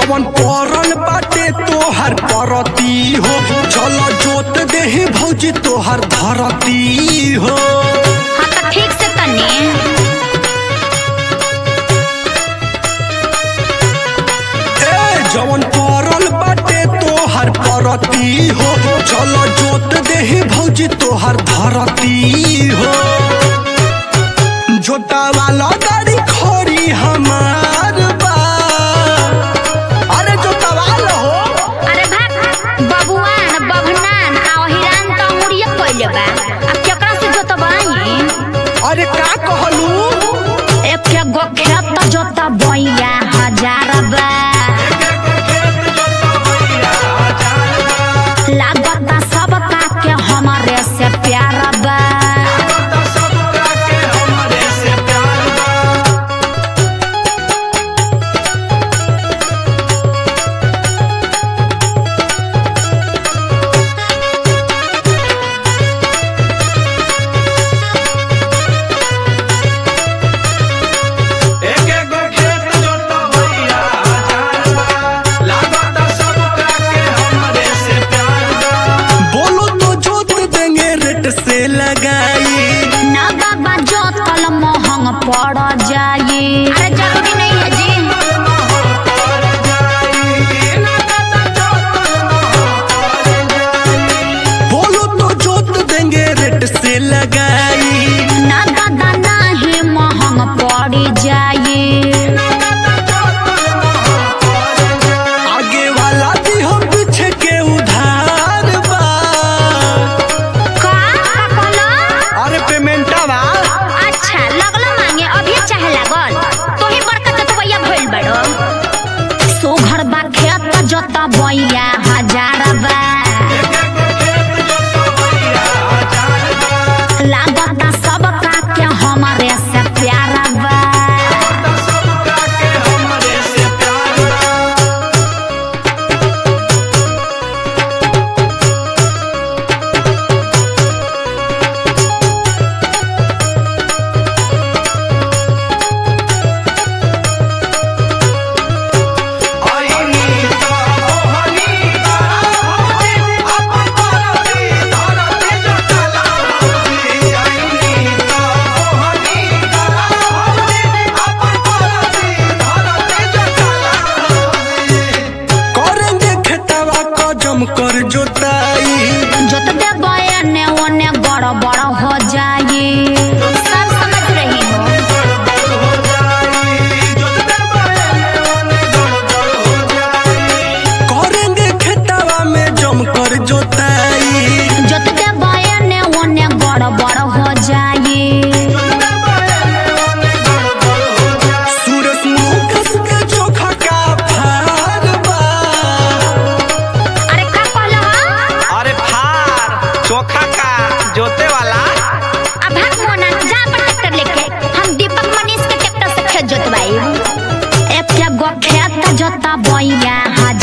जवन परल बाटे तोहर परती हो चल जोत देही भौजी तोहर धरती हो हाँ तो ठीक से तनी ए जवन परल बाटे तोहर परती हो चल जोत देही भौजी तोहर धरती हो जोता वाला गाड़ी खोरी हमार बा अरे जोता वाला हो अरे भाग बबुआन बभनान आ हिरान तो मुड़िए कइले बा अब केकरा से जोतबाई अरे का कहलू एक गो खेत जोता बैया हजार बा लागता सबका के हमारे से प्यार बा बोलो तो जोत देंगे रेट से लगाई ना बाबा जोतल महंग पड़ जाए अरे जरूरी नहीं है जी बोलो तो जोत देंगे रेट से लगाई ना दादा नाही महंग पड़ जाए आगे वाला भी हम पीछे के उधार बा का का कहलो अरे पेमेंटा बा अच्छा लगलो मांगे अभी चाहे लागल तो ही बड़का चतवैया भइल बड़ो सोघर बा खेत जोता बैया हजार बा लागता सबका के हमारे से प्यारा बा करेंगे खेतवा का जम कर जोताई जोत दे बया ने ओने बड़ बड़ हो जाए सब समझ रही हो करेंगे खेतवा में जम कर जोताई जोत दे बया ने ओने बड़ बड़ हो जाए सूरज मुखस के चोखा का फार बा अरे का कहलो हो अरे फार चोखा का जोते वाला अब भाग मोना जा अपन ट्रैक्टर लेके हम दीपक मनीष के ट्रैक्टर से खेत जोतवाई एक गो खेत जोता बैया